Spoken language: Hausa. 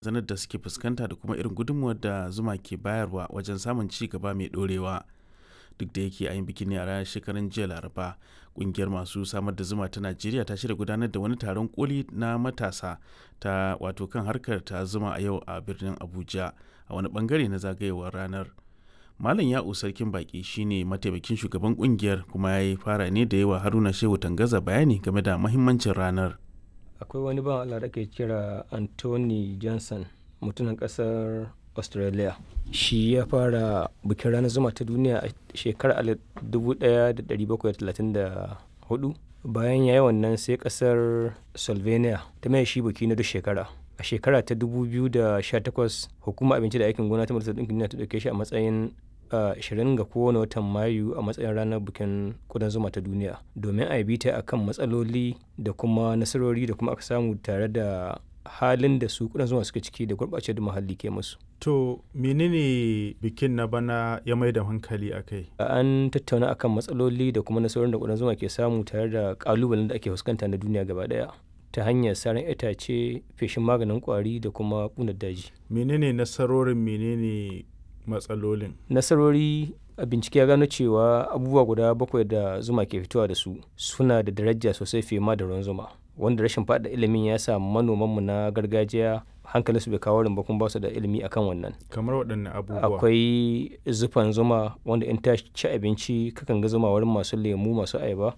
zanar da suke fuskanta da kuma irin gudunmuwar da zuma ke bayarwa wajen samun ci gaba mai ɗorewa. Duk da yake a yin bikin ne a ranar shekarun jiya Laraba, ƙungiyar masu samar da zuma ta Najeriya ta shirya gudanar da wani taron koli na matasa ta wato kan harkar ta zuma a yau a birnin Abuja a wani bangare na zagayewar ranar. Malam Ya'u Sarkin Baki shine mataimakin shugaban kungiyar kuma ya yi fara ne da yawa Haruna Shehu Tangaza bayani game da mahimmancin ranar. akwai wani ban Allah da ke kira Anthony Johnson mutumin kasar Australia shi ya fara bikin ranar zuma ta duniya a shekarar 1734 bayan ya yi wannan sai kasar Slovenia ta mai shi biki na duk shekara a shekara ta 2018 hukumar abinci da aikin gona ta majalisar ɗinkin duniya ta ɗauke shi a matsayin 20 ga kowane watan mayu a matsayin ranar bikin kudan zuma ta duniya domin a yi ta akan matsaloli da kuma nasarori da kuma aka samu tare da halin da su kudan zuma suke ciki da gurɓace da muhalli ke musu. To menene bikin na bana ya mai da hankali a kai? An tattauna akan matsaloli da kuma nasarorin da kudan zuma ke samu tare da kalubalen da ake fuskanta na duniya gaba daya. ta hanyar saran itace feshin maganin kwari da kuma ƙunar daji. Menene nasarorin menene matsalolin? Nasarori a bincike ya gano cewa abubuwa guda bakwai da zuma ke fitowa da su suna da daraja sosai fiye ma da ruwan zuma. Wanda rashin faɗa ilimin ya sa manomanmu na gargajiya hankalinsu bai kawo ba kuma ba su da ilimi akan wannan. Kamar waɗanne abubuwa? Akwai zufan zuma wanda in ta ci abinci kakan ga zuma wurin masu lemu masu ayaba